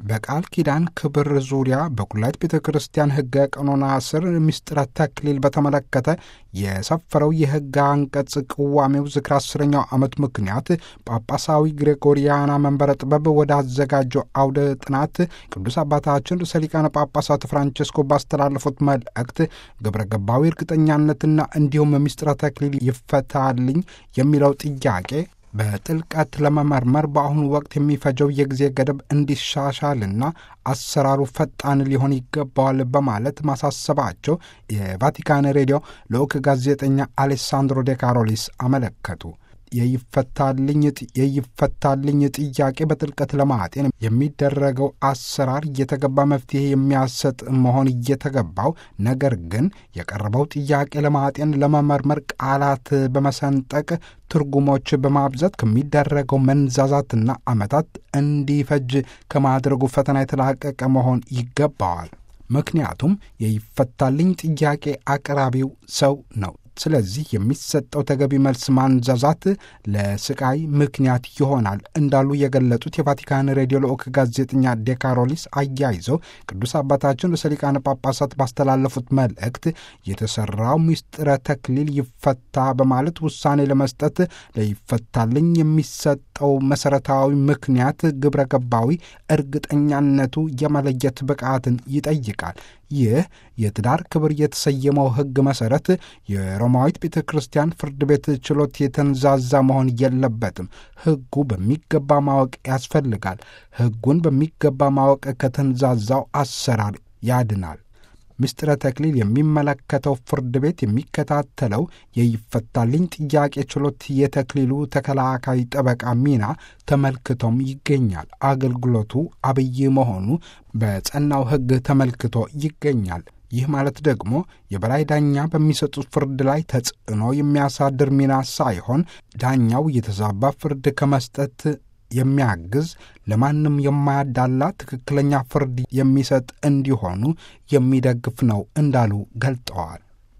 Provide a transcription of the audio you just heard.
በቃል ኪዳን ክብር ዙሪያ በኩላይት ቤተ ክርስቲያን ሕገ ቀኖና ስር ምስጢረ ተክሊል በተመለከተ የሰፈረው የሕግ አንቀጽ ቅዋሜው ዝክረ አስረኛው ዓመት ምክንያት ጳጳሳዊ ግሬጎሪያና መንበረ ጥበብ ወደ አዘጋጀው አውደ ጥናት ቅዱስ አባታችን ርዕሰ ሊቃነ ጳጳሳት ፍራንቼስኮ ባስተላለፉት መልእክት ግብረ ገባዊ እርግጠኛነትና እንዲሁም ምስጢረ ተክሊል ይፈታልኝ የሚለው ጥያቄ በጥልቀት ለመመርመር በአሁኑ ወቅት የሚፈጀው የጊዜ ገደብ እንዲሻሻልና አሰራሩ ፈጣን ሊሆን ይገባዋል በማለት ማሳሰባቸው የቫቲካን ሬዲዮ ልዑክ ጋዜጠኛ አሌሳንድሮ ዴ ካሮሊስ አመለከቱ። የይፈታልኝ ጥያቄ በጥልቀት ለማጤን የሚደረገው አሰራር እየተገባ መፍትሄ የሚያሰጥ መሆን እየተገባው፣ ነገር ግን የቀረበው ጥያቄ ለማጤን ለመመርመር ቃላት በመሰንጠቅ ትርጉሞች በማብዛት ከሚደረገው መንዛዛትና ዓመታት እንዲፈጅ ከማድረጉ ፈተና የተላቀቀ መሆን ይገባዋል። ምክንያቱም የይፈታልኝ ጥያቄ አቅራቢው ሰው ነው። ስለዚህ የሚሰጠው ተገቢ መልስ ማንዛዛት ለስቃይ ምክንያት ይሆናል እንዳሉ የገለጹት የቫቲካን ሬዲዮ ልዑክ ጋዜጠኛ ዴካሮሊስ አያይዘው ቅዱስ አባታችን ርዕሰ ሊቃነ ጳጳሳት ባስተላለፉት መልእክት የተሰራው ምስጢረ ተክሊል ይፈታ በማለት ውሳኔ ለመስጠት ለይፈታልኝ የሚሰጠው መሰረታዊ ምክንያት ግብረ ገባዊ እርግጠኛነቱ የመለየት ብቃትን ይጠይቃል። ይህ የትዳር ክብር የተሰየመው ሕግ መሠረት የሮማዊት ቤተ ክርስቲያን ፍርድ ቤት ችሎት የተንዛዛ መሆን የለበትም። ሕጉ በሚገባ ማወቅ ያስፈልጋል። ሕጉን በሚገባ ማወቅ ከተንዛዛው አሰራር ያድናል። ምስጢረ ተክሊል የሚመለከተው ፍርድ ቤት የሚከታተለው የይፈታልኝ ጥያቄ ችሎት የተክሊሉ ተከላካይ ጠበቃ ሚና ተመልክቶም ይገኛል። አገልግሎቱ አብይ መሆኑ በጸናው ሕግ ተመልክቶ ይገኛል። ይህ ማለት ደግሞ የበላይ ዳኛ በሚሰጡት ፍርድ ላይ ተጽዕኖ የሚያሳድር ሚና ሳይሆን ዳኛው የተዛባ ፍርድ ከመስጠት የሚያግዝ ለማንም የማያዳላ ትክክለኛ ፍርድ የሚሰጥ እንዲሆኑ የሚደግፍ ነው እንዳሉ ገልጠዋል።